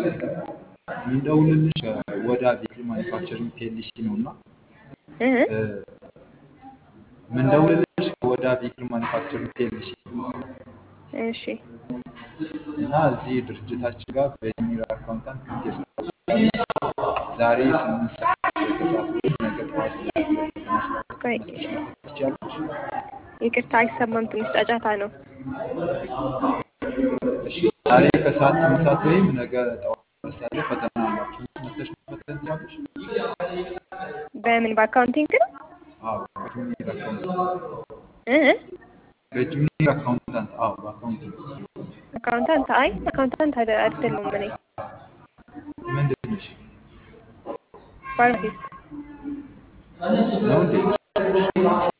የሚደውልልሽ ወዳ ቬክል ማኒፋክቸሪንግ ፒኤልሲ ነው እና እ እ፣ ምንደውልልሽ ከወዳ ቬክል ማኒፋክቸሪንግ ፒኤልሲ ነው እሺ እና እዚህ ድርጅታችን ጋር በጁኒየር አካውንታንት ቴስት ዛሬ ስምንት ሰዓት ከሰዓት ወይም ነገ ጠዋት ለፈተና ስላለ ቆይ መጥተሽ መፈተን ትችያለሽ። ይቅርታ አይሰማም፣ ትንሽ ጫጫታ ነው። እሺ ዛሬ ከሰዓት ስምንት ሰዓት ወይም ነገ ጠዋት ሁለት ሰዓት ላይ ፈተና አላችሁ። መጥተሽ መፈተን ትችያለሽ። በምን በአካውንቲንግ ነው? አዎ በጁኒየር አካውንታንት እ በጁኒየር አካውንታንት አዎ በአካውንቲንግ አካውንታንት? አይ አካውንታንት አይደ- አይደለሁም እኔ ምንድን ነሽ ፋርማሲስት ነው እንዴ?